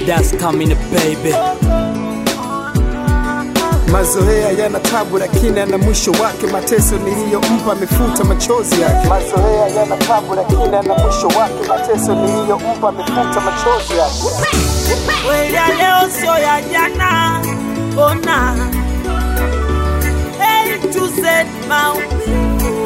that's coming baby Mazoea yana tabu lakini ana mwisho wake. Mateso niliyompa amefuta machozi yake. Mazoea yana tabu lakini ana mwisho wake. Mateso niliyompa amefuta machozi yake. Kweli ya leo sio ya jana, ona A to Z maumivu.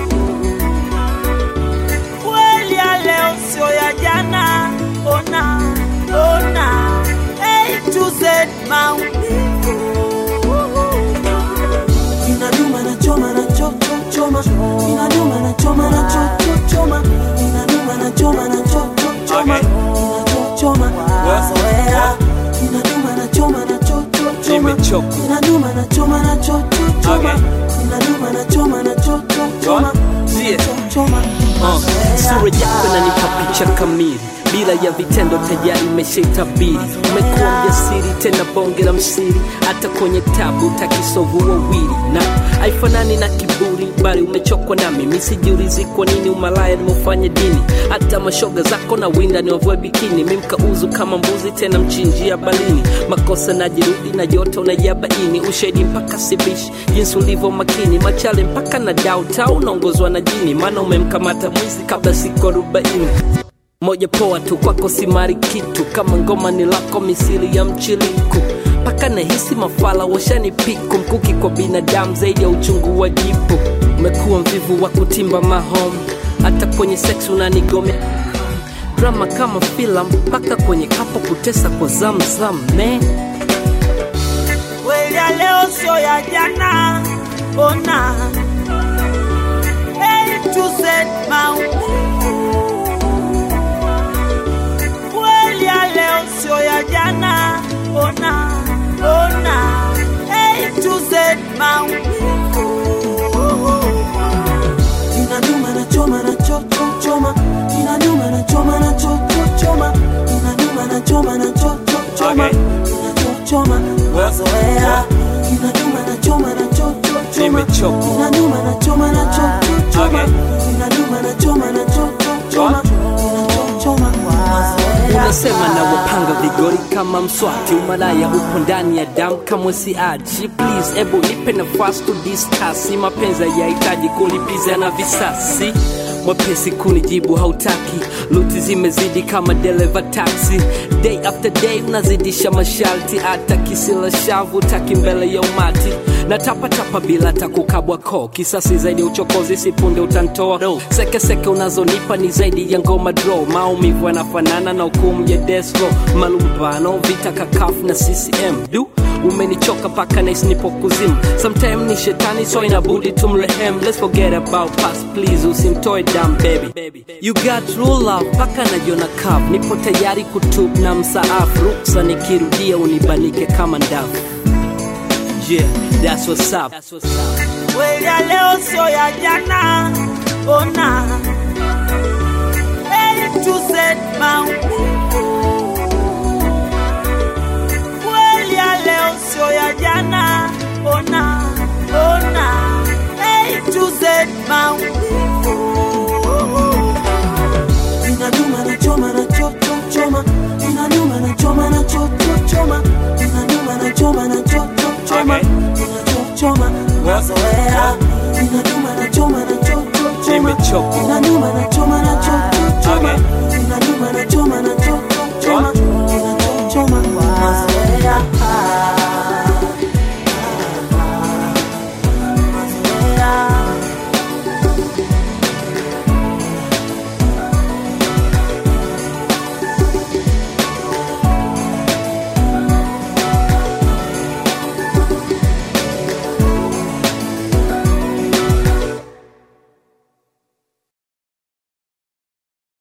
Kweli ya leo sio ya jana, ona ona A to Z maumivu. Inaduma na choma na cho cho choma, inaduma na choma na cho cho choma, inaduma na choma na cho cho choma, inachoma mazoea, inaduma na choma na cho cho choma, Nimechoka. inaduma na choma na cho cho choma, inaduma na choma na cho cho choma, Yeah. cho choma Uh, mazoea. sura yako inanipa picha kamili bila ya vitendo tayari imeshaitabiri umekuwa mjasiri tena bonge la msiri hata kwenye tabu takisovu wawili na haifanani na kiburi bali umechokwa nami misijiulizi kwa nini umalaya nimeufanya dini hata mashoga zako na winda ni wavue bikini mimkauzu kama mbuzi tena mchinjia balini makosa najirudi na joto unajabaini ushahidi mpaka sibishi jinsi ulivyo makini machale mpaka na dauta unaongozwa na jini maana umemkamata mwizi kabla siku arobaini moja poa tu kwako simari kitu kama ngoma ni lako misili ya mchiliku mpaka nahisi mafala washani piku mkuki kwa binadamu zaidi ya uchungu wa jipu umekuwa mvivu wa kutimba mahom hata kwenye sex unanigomea drama kama filam mpaka kwenye kapo kutesa kwa zamzam ne Kweli ya leo sio ya jana, ona A to Z maumivu. Kweli ya leo sio ya jana, ona ona A to Z maumivu. Inaduma na choma na cho cho choma, inaduma na choma na cho cho choma, inaduma na choma na cho cho choma, inachochoma mazoea, inaduma na choma na cho cho choma, Nimechoka. inaduma na choma na cho cho choma, inaduma na choma na cho cho choma, inachochoma mazoea. unasema na wapanga vigori kama mswati umalaya upo ndani ya damu kamwe siachi please ebu nipe nafasi to discuss mapenzi yahitaji kulipiza na visasi mwepesi kunijibu hautaki luti zimezidi kama dereva taxi day after day unazidisha masharti hata kisila shavu taki mbele ya umati na tapatapa bila takukabwa ko kisasi zaidi ya uchokozi sipunde utantoa sekeseke unazonipa ni zaidi ya ngoma dro maumivu yanafanana na hukumu ya desro malumbano vita kakafu na ccm du umenichoka paka nais nipo kuzimu sometime ni shetani so inabudi tumrehem let's forget about past please usimtoe dam baby you got true love paka najiona kav nipo tayari kutub na msaafu ruksa nikirudia unibanike kama ndavu yeah that's what's up, that's what's up. Kweli ya leo sio ya jana, ona A to Z maumivu. Kweli ya leo sio ya jana, ona ona A to Z maumivu. Inaduma na choma na cho cho choma, inaduma na choma na cho cho choma, inaduma na choma na cho cho choma, inachochoma mazoea, inaduma na choma na cho cho choma, Nimechoka. inaduma na choma na cho cho choma, inaduma na choma na cho cho choma,